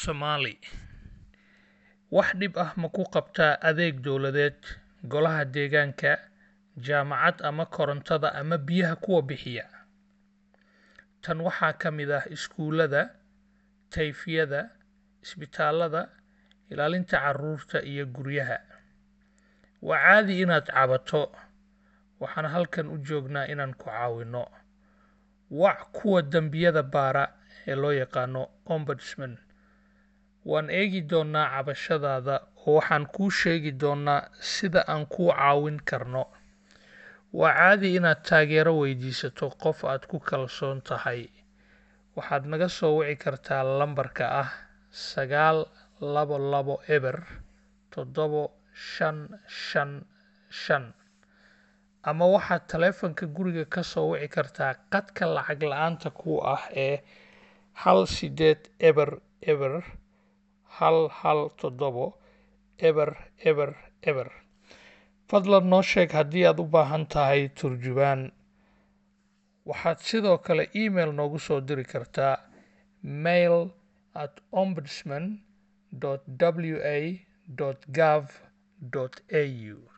Somali Wax dhib ah ma ku qabtaa adeeg dawladeed, golaha deegaanka, jaamacad ama korontada ama biyaha kuwa bixiya? Tan waxaa ka mid ah iskuulada, tayfiyada, isbitaalada, ilaalinta carruurta iyo guryaha. Waa caadi inaad cabato. Waxaan halkan u joognaa inaan ku caawino. Wac kuwa dambiyada baara ee loo yaqaano Ombudsman. Waan eegi doonaa cabashadaada oo waxaan kuu sheegi doonaa sida aan kuu caawin karno. Waa caadi inaad taageero weydiisato qof aad ku kalsoon tahay. Waxaad naga soo wici kartaa lambarka ah sagaal labo labo eber toddobo shan shan shan ama waxaad taleefanka guriga ka soo wici kartaa khadka lacag la'aanta ku ah ee hal sideed eber eber hal hal toddobo eber eber eber. Fadlan noo sheeg haddii aad u baahan tahay turjubaan. Waxaad sidoo kale iimayl noogu soo diri kartaa mail at ombudsman.wa.gov.au